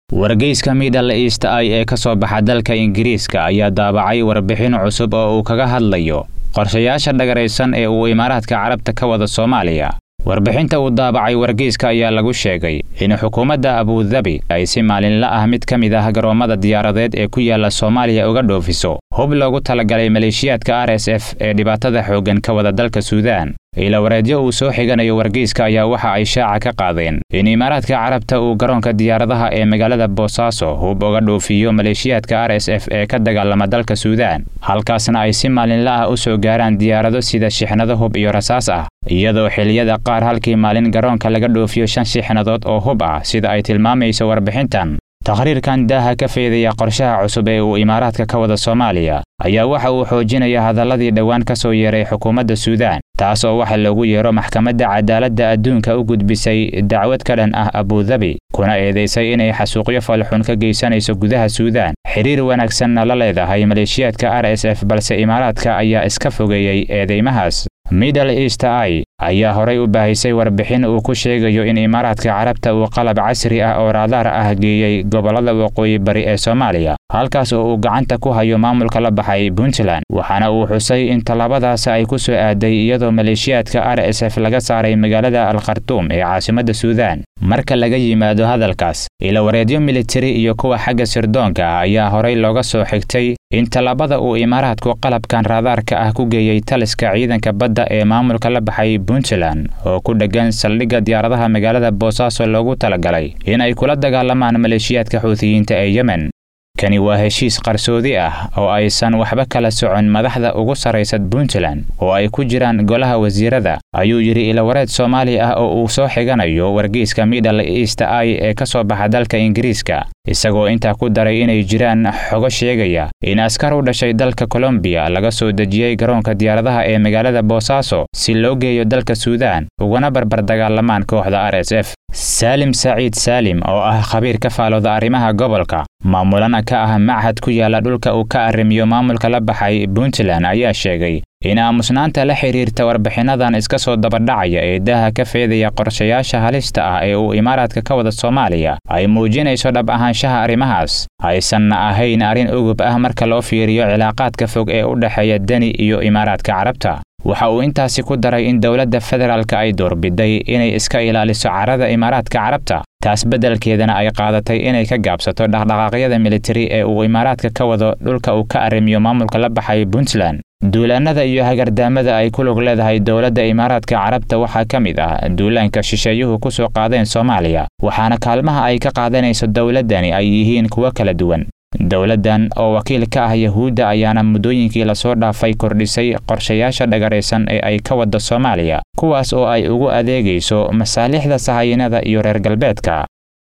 wargeyska middle east i ee ka soo baxa dalka ingiriiska ayaa daabacay warbixin cusub oo uu kaga hadlayo qorshayaasha dhagaraysan ee uu imaaraadka carabta ka wada soomaaliya warbixinta uu daabacay wargeyska ayaa lagu sheegay in xukuumadda abudabi ay si maalinla ah mid ka mid ah garoommada diyaaradeed ee ku yaala soomaaliya uga dhoofiso hub loogu talagalay maleeshiyaadka r s f ee dhibaatada xooggan ka wada dalka suudaan ilawareedyo uu soo xiganayo wargeyska ayaa waxa ay shaaca ka qaadeen in imaaraadka carabta uu garoonka diyaaradaha ee magaalada boosaaso hub uga dhoofiyo maleeshiyaadka r s f ee ka dagaalama dalka suudaan halkaasna ay si maalinla ah u soo gaaraan diyaarado sida shixnado hub iyo rasaas ah iyadoo xilliyada qaar halkii maalin garoonka laga dhoofiyo shan shixnadood oo hub ah sida ay tilmaamayso warbixintan takhriirkan daaha ka feedaya qorshaha cusub ee uu imaaraadka ka wada soomaaliya ayaa waxa uu xoojinaya hadalladii dhowaan ka soo yeeray xukuumadda suudaan taas oo waxa loogu yeero maxkamadda cadaaladda adduunka u gudbisay dacwad ka dhan ah abudabi kuna eedaysay inay xasuuqyo falxun ka geysanayso gudaha suudaan xiriir wanaagsanna la leedahay maleeshiyaadka r s f balse imaaraadka ayaa iska fogeeyey eedeymahaas middle east i ayaa horay u baahisay warbixin uu ku sheegayo in imaaraadka carabta uu qalab casri ah oo raadaar ah geeyey gobollada waqooyi bari ee soomaaliya halkaas oo uu gacanta ku hayo maamulka la baxay puntland waxaana uu xusay in tallaabadaas ay ku soo aaday iyadoo maleeshiyaadka r s f laga saaray magaalada alkhartuum ee caasimadda suudaan marka laga yimaado hadalkaas ilawareedyo militari iyo kuwa xagga sirdoonka ah ayaa horay looga soo xigtay in tallaabada uu imaaraadku qalabkan raadaarka ah ku geeyey taliska ciidanka badda ee maamulka la baxay puntland oo ku dheggan saldhigga diyaaradaha magaalada boosaaso loogu talagalay in ay kula dagaalamaan maleeshiyaadka xuutiyiinta ee yemen kani waa heshiis qarsoodi ah oo aysan waxba kala socon madaxda ugu sarraysa puntland oo ay ku jiraan golaha wasiirada ayuu yidhi ilawareed soomaali ah oo uu soo xiganayo wargeyska middle east i ee ka soo baxa dalka ingiriiska isagoo intaa ku daray inay jiraan xogo sheegaya in askar u dhashay dalka kolombiya laga soo dejiyey garoonka diyaaradaha ee magaalada boosaaso si loo geeyo dalka suudaan ugana barbar dagaalamaan kooxda r s f saalim saciid saalim oo ah khabiir ka faalooda arrimaha gobolka maamulana ka ah machad ku yaala dhulka uu ka arrimiyo maamulka la baxay puntland ayaa sheegay in aamusnaanta la xidhiirta warbixinnadan iska soo dabadhacaya ee daaha ka feedaya qorshayaasha halista ah ee uu imaaraadka ka wada soomaaliya ay muujinayso dhab ahaanshaha arrimahaas aysanna ahayn arrin ugub ah marka loo fiiriyo cilaaqaadka fog ee u dhexeeya deni iyo imaaraadka carabta waxa uu intaasi ku daray in dowladda federaalka ay doorbiday inay iska ilaaliso carada imaaraadka carabta taas beddelkeedana ay qaadatay inay ka gaabsato dhaqdhaqaaqyada militari ee uu imaaraadka ka wado dhulka uu ka arrimiyo maamulka la baxay puntland duulaannada iyo hagardaamada ay ku lug leedahay dowladda imaaraadka carabta waxaa ka mid ah duulaanka shisheeyuhu ku soo qaadeen soomaaliya waxaana kaalmaha ay ka qaadanayso dowladdani ay yihiin kuwo kala duwan dowladdan oo wakiil ka ah yahuudda ayaana muddooyinkii lasoo dhaafay kordhisay qorshayaasha dhagaraysan ee ay ka wadda soomaaliya kuwaas oo ay ugu adeegayso masaalixda sahayinada iyo reer galbeedka